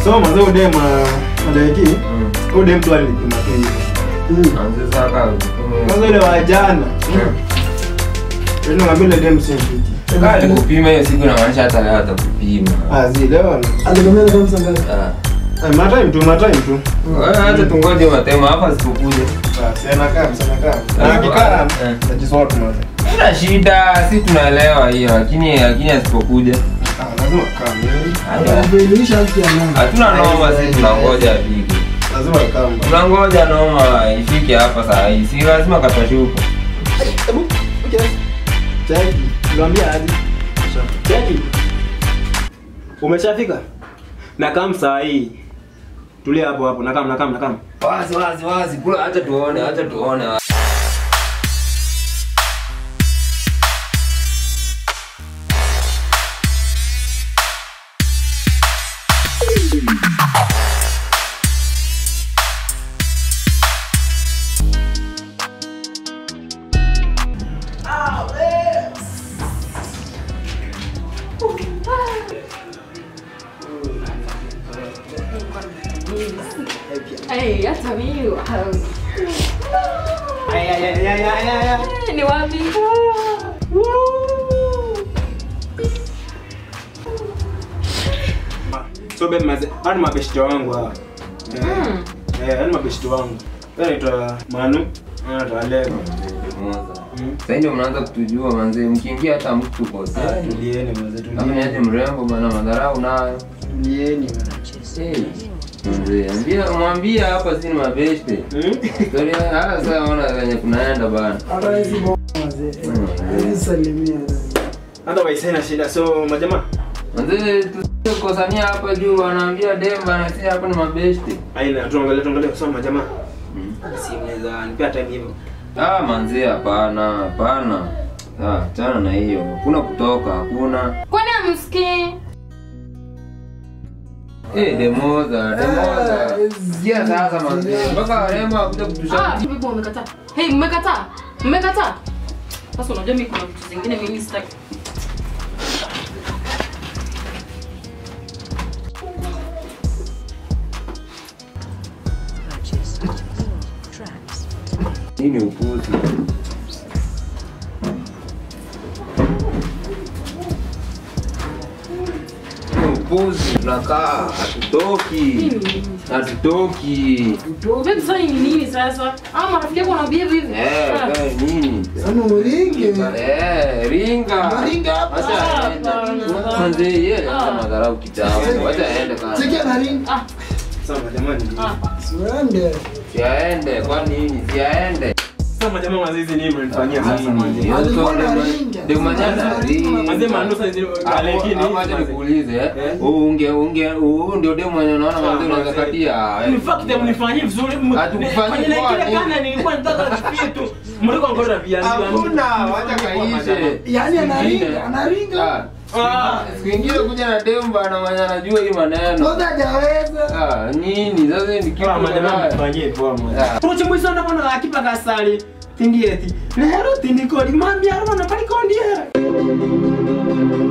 So mwanzo udem madaki. Mm. Udem tu alipima tu hivi. Anze saka. Kwanza ile wa jana. Ndio ngambia ile dem sio fiti. Kali kupima hiyo siku inamaanisha hata leo atakupima. Ah, zi leo. Alikwambia kama sanga. Ah. Ah, matime tu, matime tu. Wewe hata tungoje matema hapa sikukuja. Ah, sana kama, sana kama. Ah, Na kikaa. eh. Tajisort mwanzo. Ina shida, si tunaelewa hiyo lakini lakini asipokuja. Ah, lazima kama. hata- Atakuelimisha haki ya nani? Hatuna noma, si tunangoja afike. Lazima kama. Tunangoja noma ifike hapa saa hii. Si lazima katashuka. Hebu, okay. Cheki. Niambia aje. Cheki. Umeshafika? Na kama saa hii. Tulia hapo hapo, na kama na kama na kama. Wazi wazi wazi, kula acha tuone, acha tuone. Hey, hata mimi wow. Ay ay ay ay ay ay. ay. ni wapi? So babe maze, hao ni mabeshte wangu hawa. Eh, Mm. eh, hao ni mabeshte wangu. Wewe anaitwa Manu, anaitwa Lego. Mm. Sasa ndio mnaanza kutujua manze, mkiingia hata mtu kosa. Ah, tulieni maze, Kama ni aje tulieni. mrembo bana, madharau nayo. Tulieni. Hey. Mzee, ambia mwambie hapa si ni mabeshte. Mm? Story haya sasa ona venye kunaenda bana. Hata hizi bo mzee. Hizi salimia. Hata waisi haina shida. So majamaa, Manze tusikosania hapa juu wanaambia Demba na si hapa ni mabeshte. aina tuangalie tuangalie so majamaa. Si mnaweza nipea time hivyo. Ah, manze hapana, hapana. Ah, chana na hiyo. Hakuna kutoka, hakuna. Kwani amsikii? Eh, demoza, demoza. Sikia sasa manze. Mpaka warembo wakuja Ah, kutusha. bibi umekataa. Hey, mmekataa. Mmekataa. Sasa unajua mimi kuna vitu zingine mimi sitaki. Nini upuzi? Ni Upuzi, tunakaa, hatutoki. Hatutoki. Babe, sasa ni nini sasa? Ah, marafiki yako wanabehave hivi. Eh, Ah. eh, nini? Sana uringe. Eh, ringa. Unaringa hapa. Acha aende. Ah. Manze, yeye Ah. ana madharau kitambo. Acha aende Sikia kana. na ringa. Ah, So majamaa ni. ah. Siende. Si aende, kwa nini? Si aende. So majamaa mazizi nini mnanifanyia sasa Nini? maji? Hiyo Alikuwa story na ma- ringa. ndio manyana ringa. Mazee maandusa hizi lakini Hapo acha nikuulize eh. Eh? Huu unge unge huu ndio demo mwenye unaona Ah, manzi unaweza manze. katia. In fact mnifanyie vizuri. m- Hatukufanyii kwenye poa, kile nini? kana nilikuwa nataka kufikia tu. Mliko ngoja viazi. Hakuna, wacha kaishe. Yaani anaringa, Ingine. anaringa. Ah, Ah. Siku ingine kuja na demba na mwenye anajua hii maneno. Sasa hajaweza. Ah, nini? Sasa ni kitu Kwa majamaa mbaya. mfanyie poa mwana. Ah. Kuchi mwiso ndo bona akipa kasali. Tindieti. Lero tindikodi mami arona pali kondiera.